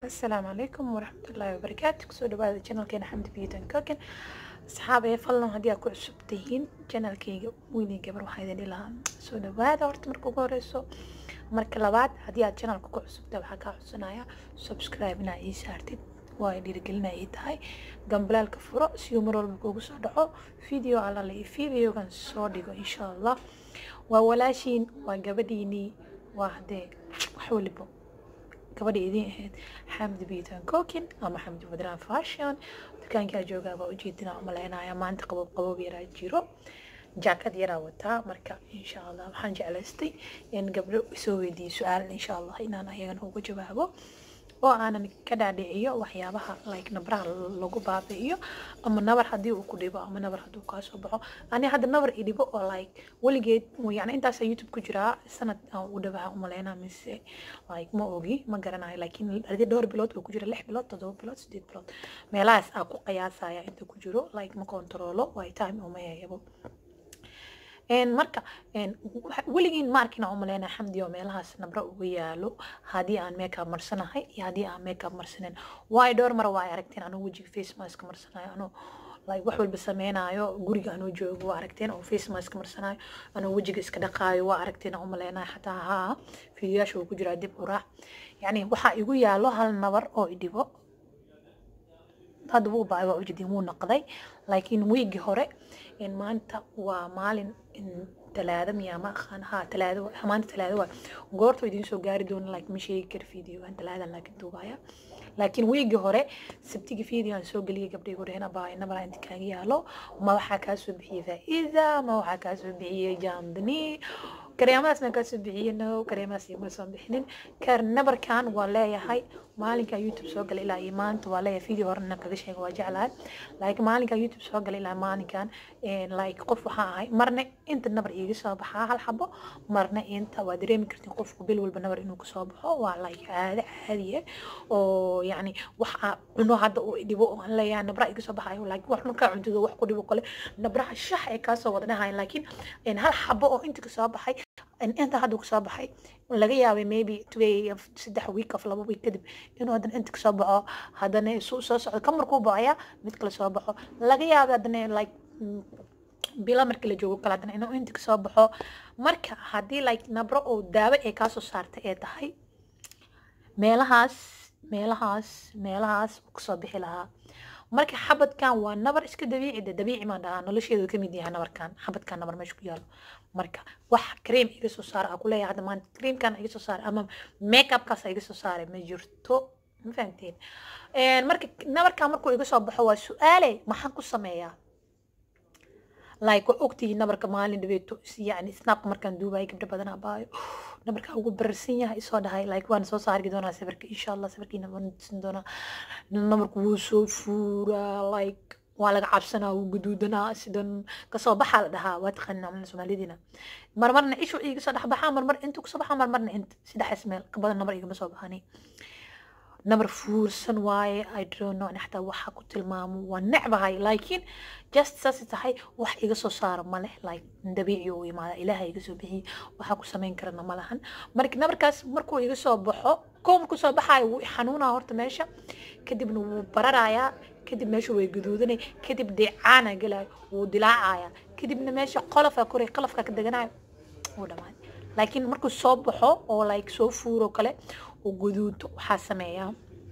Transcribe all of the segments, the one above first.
asalaamu calaykum waraxmatullaahi wabarakaatu kusoo dhawaada janalkeena xamdi beauty and cooking asxaabee fadlan haddii aad ku cusub tihiin janalkayga weynay gabar waxaa idin dhihi lahaa soo dhawaada horta marka ugu horeyso marka labaad haddii aad janalka ku cusubta waxaa kaa codsanaya subscribe inaa ii saartid waa ay dhiirigelina ii tahay gambalaalka furo si uu mar walba kuugu soo dhaco video alala iyo videogan soo dhigo insha allah waa walaashiin waa gabadhiinii waa haddee wax walibo gabadha idiin ahayd xamdi beauty and cooking ama xamdi wadran fashion dukaankaa joogaa baa ujeedinaa umaleynaya maanta qabob qabob yaraa jiro jaakad yaraa wataa marka insha allah waxaan jeclaystay in gabdho soo weydiiyo su-aal insha allah inaan ayagana uga jawaabo oo aanan ka dhaadhiciyo waxyaabaha like nabraha lagu baabi'iyo ama nabar haddii uu ku dhibo ama nabar hadduu kaa soo baxo ani hadda nabar i dhibo oo like weligeed yani intaasa youtube ku jiraa sanad aan u dhawaha umaleynaa mise like ma ogi ma garanayo laakiin hadii dhowr bilood oo ku jira lix bilood toddoba bilood sideed bilood meelahaas aa ku qiyaasaya inta ku jiro like ma kontaroolo way time uma yayabo marka weligiin ma arkina umaleynaa xamdi oo meelahaas nabro uga yaalo haddii aan makeup marsanahay iyo haddii aan makeup marsanin waayo dhowr mar waa aragteen anuu wejiga face mask marsanayo anuu like wax walba sameynayo guriga anuu joogo waa aragteen oo face mask marsanayo anuu wejiga iska dhaqaayo waa aragteen umaleynayo xataa haa fiidiyaasha uu ku jiraa dib u raac yacni waxaa igu yaalo hal nabar oo idhibo hadda wuu baay waa ujeedin wuu noqday laakiin wiigii hore maanta waa maalin talaado miyaa ma aqaan ha talaado maanta talaado waa goorta idiin soo gaari doona like ma sheegi kara videogan talaadan laakiin duubaya laakiin wiigii hore sabtigi video aan soo geliyay gabdhay gurehena baa nabara inta kaaga yaalo ma waxaa kaa soo bixiyey faa'iida ma waxaa kaa soo bixiyey jamdani kareemadaas ma kaa soo bixiyey no kareemadaas ima soo bixinin kar nabarkan waa leeyahay maalinka youtube soo galay ilaa iyo maanta waa leeyahay video horena kaga sheega waa jeclahay like maalinka youtube soo galay ilaa maalinkan like qof waxaa ahay marna inta nabar iiga soo baxaa hal xabo marna inta waa dareemi kartin qofku bil walba nabar inuu kasoo baxo waa like caado caadiye oo yani waxa cuno hadda uu dhibo oo aan leeyahay nabra iga soo baxayo like wax markaa cuntido wax ku dhibo kale nabraha shax ay kaasoo wada dhahayan laakiin hal xabo oo inta kasoo baxay inta hadda kasoo baxay laga yaabay maybe today saddex week of laba week kadib inuu haddana inta kasoo baxo haddana suu soo socdo ka markuu baxaya mid kale soo baxo laga yaabay haddana like bila markii la joogo kale haddana inuu inta kasoo baxo marka haddii like nabro oo daawo ay kaasoo saartay ee tahay meelahaas meelahaas meelahaas kasoo bixi lahaa marka xabadkan waa nabar iska dabiici de dabiici maan dhahaa nolosheedu kamid yahay nabarkan xabadkan nabar meesha ku yaalo marka wax cream iga soo saara aa kuleeyahay hadda maanta creamkan iga soo saara ama makeupkaas iga soo saaray ma jirto ma fahamteen marka nabarkan markuu iga soo baxo waa su-aale maxaan ku sameeyaa like waa ogtihiin nabarka maalin dhabeeto yani snapka markaan duubayo gabdho badan abaayo nabarka ugu bararsan yahay isoo dhahay like waan soo saargi doonaa sawirka insha allah sawirkiina waan tusin doonaa nabarku wuu soo fuuraa like waa laga cabsanaa wuu guduudanaa sidan kasoo baxaa la dhahaa waa taqaanaa soomaalidina marmarna ishu iga soo dhex baxaa marmar intuu kasoo baxaa marmarna inta saddexdaas meel ka badan nabar igama soo baxani nabar fuursan waaye i don't know xataa waxa ku tilmaamo waa necbahay laakiin just saas tahay wax iga soo saara ma leh like dabiici uu imaada ilaaha iga soo bixiyey waxaa ku samayn karana ma lahan marka nabarkaas markuu iga soo baxo koo markuu soo baxaayo wuu xanuunaa horta meesha kadibna wuu bararayaa kadib meesha way guduudanay kadib deecaana gelayo wuu dilaacaya kadibna meesha qolofaa koray qalafka ka deganayo wuu dhamaaday laakiin markuu soo baxo oo like soo fuuro kale oo guduudo waxaa sameeyaa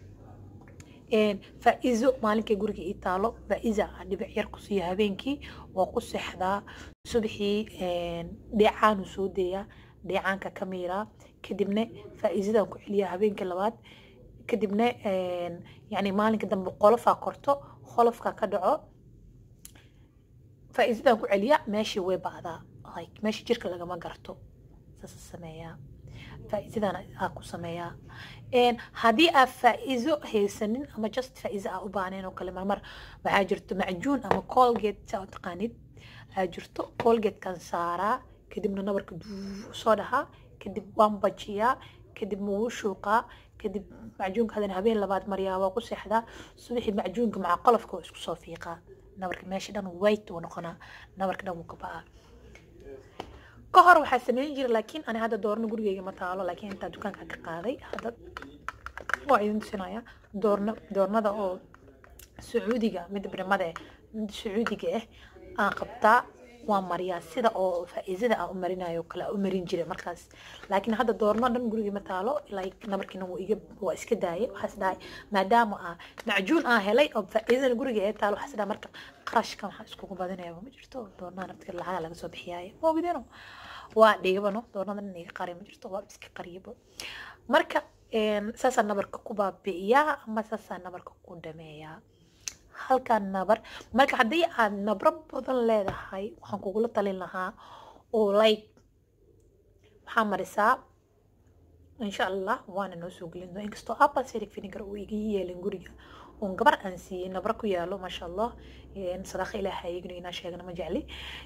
faa-izo maalinkay guriga ii taalo faa-iza dhibic yar ku siiya habeenkii waa ku seexdaa subaxii dheecaanuu soo deeyaa dheecaanka ka miiraa kadibna faa-izadan ku celiyaa habeenkii labaad kadibna yani maalinka dambe qolofaa korto qolofka ka dhaco faa-izadan ku celiya meeshii way bacdaa like meesha jirka lagama garto saasa sameeyaa faa-iidadan aa ku sameeyaa haddii aa faa-iizo haysanin ama just faa-iizo aa u baaneen oo kale marmar waxaa jirto macjuun ama colgate saa u taqaanid aa jirto colgatekan saaraa kadibna nabarka duu soo dhahaa kadib waan bajiyaa kadib wuu shuuqaa kadib macjuunka hadana habeen labaad maryaa waa ku seexdaa subaxii macjuunka maca qolofka waa isku soo fiiqaa nabarka meesha dhan white uu noqonaa nabarka dhan wuu ka ba'aa ka hor waxaa sameyn jira laakiin ani hadda doorno gurigeyga ma taalo laakiin intaa dukaanka ka qaaday hadda waa idin tusinaya doorna doornada oo sacuudiga mid brimada eh mid sacuudiga ah aan qabtaa waa mariyaa sida oo faa-iidada aan u marinayo kale aan u marin jiray markaas laakiin hadda doorno dhan guriga ma taalo like nabarkiina wuu iga waa iska daayay waxaas dhahay maadaama aa macjuun aan helay oo faa-iidana guriga ee taalo waxaas dhahay marka qarashkan waxaa iskugu badinaya ma jirto doornaha naftiga lacaga laga soo bixiyaayo waa widino waa dhigabano doornada dhan iga qari ma jirto waa iska qariyabo marka saasaa nabarka ku baabi'iyaa ama saasaa nabarka ku dhameeyaa halkan nabar marka haddii aad nabro badan leedahay waxaan kugula talin lahaa oo like waxaa marisaa insha allah waana noo soo gelin doona inkastoo apple cidic vinegar uu iga yeelin guriga oon gabar aan siiyey nabro ku yaalo maasha allah sadaqa ilaaha iyaguna inaa sheegana ma jecli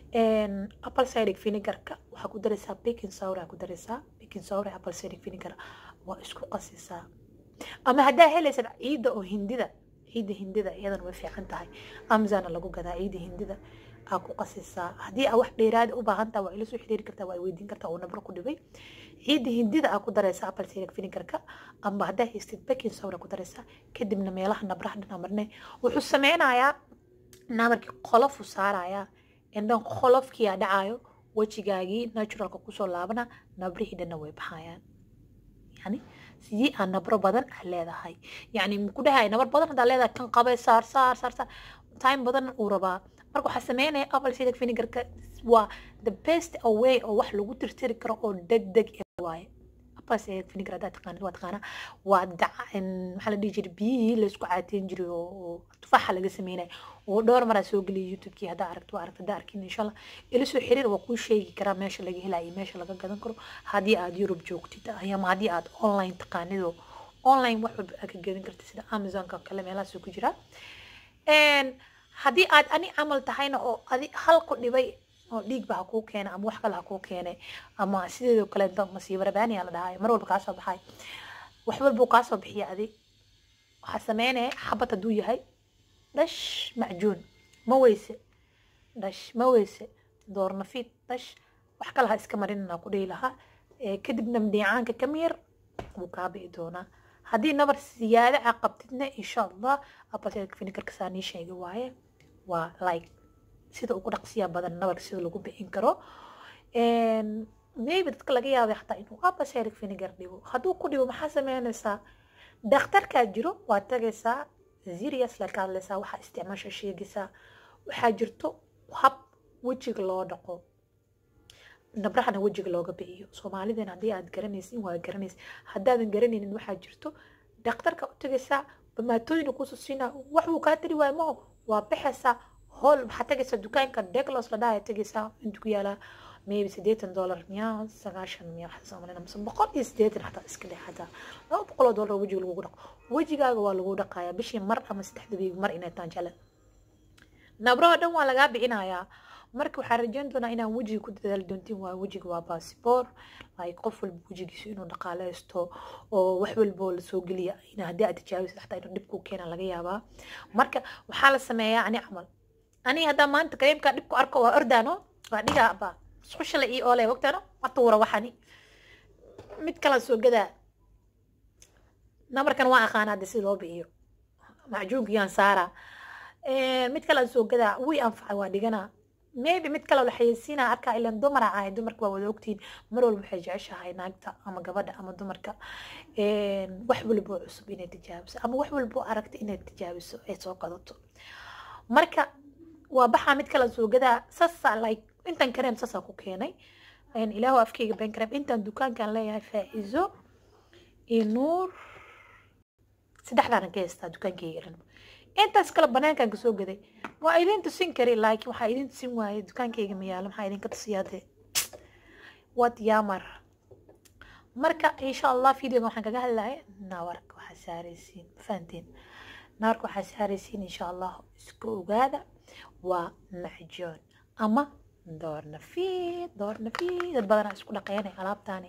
apple cidic vinegarka waxaa ku daraysaa baking sour aa ku daraysaa baking sour apple cidic vinegar waa isku qasisaa ama haddaa helaysad ciidda oo hindida ciidda hindida iyadana way fiican tahay amazana lagu gadaa ciidda hindida aa ku qasisaa haddii aa wax dheeraada u baahan taha waa ila soo xiriiri kartaa waa weydiin kartaa oo nabro ku dhibay ciidda hindida aa ku daraysaa apple cidic vinegarka ama haddaa haystid baking soda ku daraysaa kadibna meelaha nabraha dhan marne wuxuu sameynayaa nabarkii qolofu saarayaa indhan qolofkiyaa dhacayo wejigaagii naturalka kusoo laabana nabrihii dhanna way baxayaan yani sidii aa nabro badan aa leedahay yani ku dhahay nabar badan hadaa leedahay kan qabay saar saar saar saar time badan uu rabaa marka waxaa sameynaya apple cidic vinegarka waa the best away oo wax lagu tirtiri karo oo deg deg waaye apple cidic vinegar haddaa taqaanid waa taqaanaa waa daca maxaa la dhihi jiray biyihii laysku caateyn jiray oo tufaaxa laga sameynaya oo dhowr maraa soo geliyay youtubekii haddaa aragto waa aragto haddaa arkin insha allah ila soo xiriir waa kuu sheegi karaa meesha laga helaya iyo meesha laga gadan karo haddii aad yurub joogtid ama haddii aad online taqaanidoo online wax walba aad ka gadan kartid sida amazonka kale meelahaasoo ku jira haddii aad ani camal tahayna oo adi hal ku dhibay oo dhiigba ha kuu keenay ama wax kale ha kuu keenay ama sideedoo kaleeto masiibo rabaaniya la dhahay mar walba kaasoo baxay wax walbuu kaasoo bixiya adi waxaa sameynaya xabad hadduu yahay dhash macjuun ma weyse dhash ma weyse doornafiid dhash wax kale ha iska marinana ku dhihi lahaa kadibna mdhiicaanka ka miyar wuu kaa bi'i doonaa haddii nabar siyaada a qabtidna insha allah apple vinegarka saa nii sheega waaye waa like sida ugu dhaqsiya badan nabarka sida lagu bixin karo maybe dadka laga yaabay xataa inuu apple cidic vinegar dhibo hadduu ku dhibo maxaa sameynaysaa dhakhtarkaa jiro waa tagaysaa serious la ka hadlaysaa waxaa isticmaasha sheegaysaa waxaa jirto hab wejiga loo dhaqo nabrahana wejiga looga bixiyo soomaalidan haddii aad garanaysin waa garanaysa haddaadan garanaynin waxaa jirto dhakhtarka u tagaysaa bamaatooyina kusoo siinaa wax uu kaa tiri waayo maho waa baxaysaa hool waxaa tagaysaa dukaanka declos la dhaaya tagaysaa intu ku yaalaa maybe siddeetan dollar miyaa sagaashan miyaa waxaa soomalina mise boqol iyo siddeetan xataa iska dhex xataa laba boqol oo dollar wejiga lagugu dhaqo wejigaaga waa lagu dhaqayaa bishii mar ama saddexda biig mar inay taan jale nabraha dhan waa lagaa bixinayaa marka waxaa rajeyn doonaa inaan wejiga ku dadaali doontiin waa wejiga waa baasiboor like qof walba wejigiisa inuu dhaqaaleysto oo wax walboo lasoo geliya in haddii aad tijaabisid xataa inuu dhib kuu keena laga yaabaa marka waxaa la sameeyaa ani camal ani haddaa maanta kareemkaa dhib ku arko waa ordaano waa dhigaa ba iskushale io ole wagtaano ma tuura waxani mid kala soo gadaa namarkan waa aqaana hadda si loo bixiyo macjuunkiyaan saaraa mid kale soo gadaa wii anfacay waa dhiganaa maybe mid kale la xayeysiinaa arkaa ilan dumara ahay dumarka waa wada ogtihiin mar walba waxay jeceshahay naagta ama gabadha ama dumarka wax walboo cusub inay tijaabiso ama wax walboo aragta inay tijaabiso ay soo qadato marka waa baxaa mid kale soo gadaa sasa like intan kareem saasaa ku keenay ilaahu afkeyga ben kareem intan dukaankan leeyahay faa'iizo iyo nuur saddexdaana ka haystaa dukaankeyga dhan intaas kale banaankan kasoo gaday waa idin tusin kari laakiin waxaa idin tusin waaye dukaankeyga mayaalo maxaa idinka tusiyaade wad yaamar marka insha allah videoga waxaan kaga hadlaya nawarka waxaa saaraysiin fahanteen nawarka waxaa saaraysiin insha allah iska ogaada waa macjoon ama doornafiid doornafiid dad badanaa isku dhaqeynay alaabtaani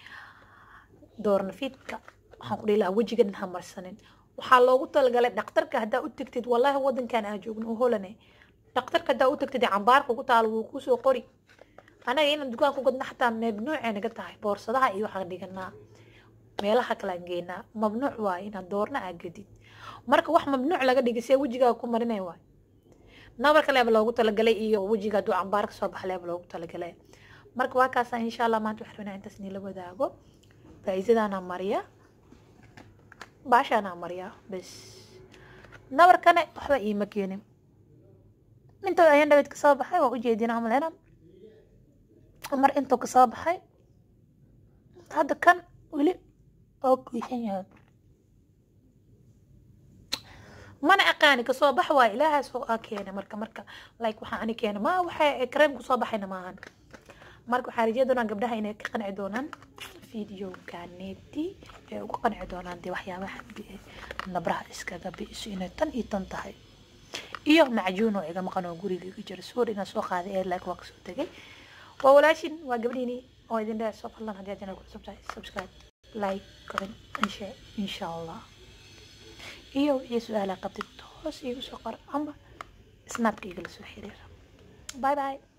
doornafiidka waxaan ku dhihi lahaa wejiga dhan hamarsanin waxaa loogu talagalay dhakhtarka haddaa u tagtid wallaahi wadankan aan joogno oo holane dhakhtarka haddaa u tagtid cambaarka ku taalo wuu kusoo qori anaga inaan dukaan ku gadno xataa mamnuucay naga tahay boorsadaha iyo waxaan dhiganaa meelaha kale aan geynaa mamnuuc waaye inaad doorna aa gadid marka wax mamnuuc laga dhigay see wejigaaga ku marinay waay nabarka leeba loogu talagalay iyo wejiga hadduu cambaar ka soo baxa leeba loogu talagalay marka waa kaasa insha allah maanta waxaan rabnaa intaas nila wadaago faa'iidadaanaa mariya baashaanaa mariya bes nabarkane waxba iima keenin inta ayaan dhabeed kasoo baxay waa ujeedina amalena mar intuu kasoo baxay hadda kan weli oo goysan yahay mana aqaani kasoo bax waa ilaahaas oo aa keena marka marka like waxaa ani keena ma waxa kareem kusoo baxayna maahan marka waxaa rajaya doonaa gabdhaha inay ka qanci doonaan videoganeeti ee uga qanci doonaan dee waxyaabaha nabraha iskaga bi'iso inay tan iyo tan tahay iyo macjuun oo iga maqan oo guriga iga jira suur inaan soo qaaday ee like waa kasoo tegay waa walaashin waa gabdhiini oo idin dhahay soo fadlan haddii aad ku cusub tahay subscribe like comment and share insha allah iyo wixii su-aala qabtid toos iigu soo qor ama snapka igala soo xiriir bye bye